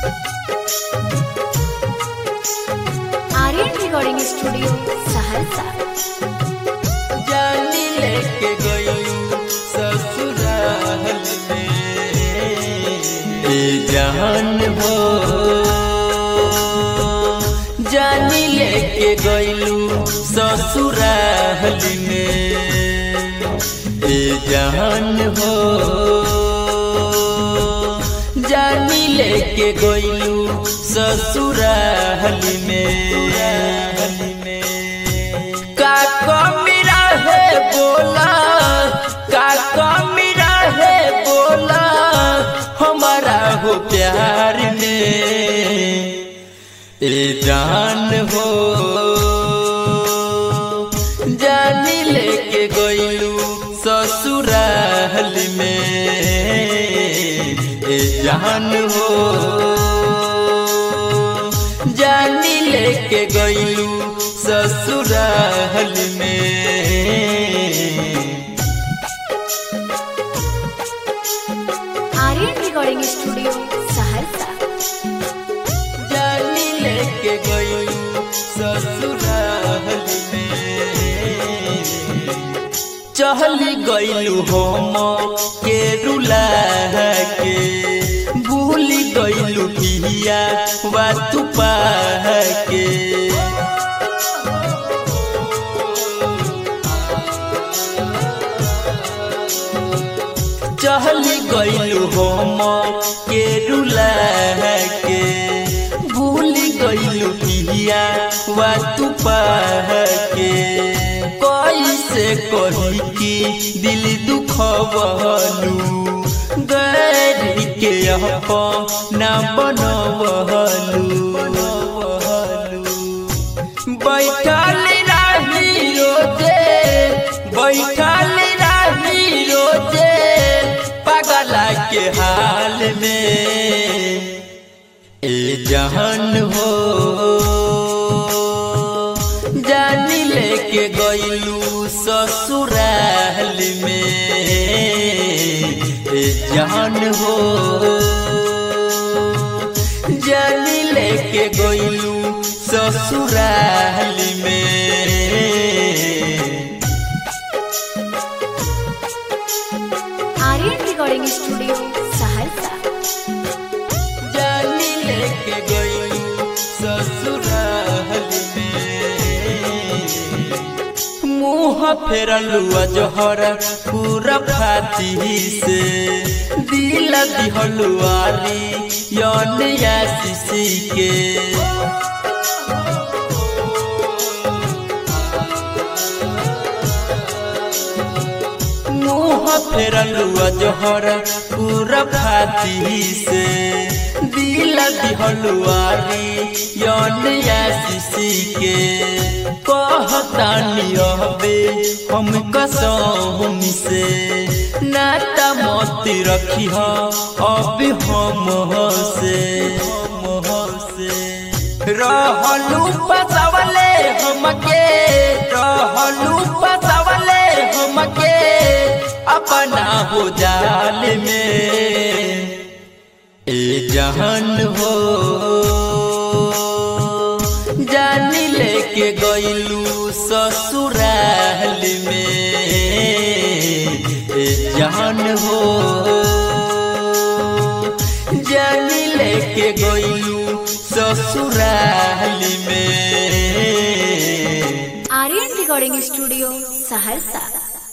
Aryan recording studio Saharsa जानी लेके गयू ससुराल में ए जान हो जानी लेके गयलू ससुराल में ए जान हो जानी लेके गयलू ससुराल में का कमी रहे बोला का कमी रहे बोला हमारा हो प्यार में ए जान हो जानी लेके गयलू ससुराल में ए जान हो जानी लेके गयलू ससुराल में आर्यन रिकॉर्डिंग स्टूडियो सहरसा जानी लेके गयलू ससुराल में चहली गयलू हम के रुला के भूल गयलू पिया वा तू के चहली गयलू हम के रुला के भूल गयलू पिया वा तू के कैसे कही कि दिल दुखवलू गैरी के अपना बनवलू बैठल रही रोजे बैठल रही रोजे पगला के हाल में ए जहन हो जानी लेके गयलू ससुराल में ए जहन हो जानी लेके गयलू ससुराल में आर्यन रिकॉर्डिंग स्टूडियो सहरसा जानी लेके गयलू ससुराल में मुँह फेरलू अजहर पूरा फाती से दिल दिहलू आरी यौन आशीषी के मुँह फेरलू अजहर पूरा फाती से दिल दिहलू आरी यौन आशीषी के कहतानी अबे हम कसम से नाता मत रखी अब हम से हम से रहलू पसवले हमके रहलू पसवले हमके अपना हो जाल में ए जहन हो जानी लेके गयलू ससुराल में ए जहन हो जानी लेके गयलू ससुराल में आर्यन रिकॉर्डिंग स्टूडियो सहरसा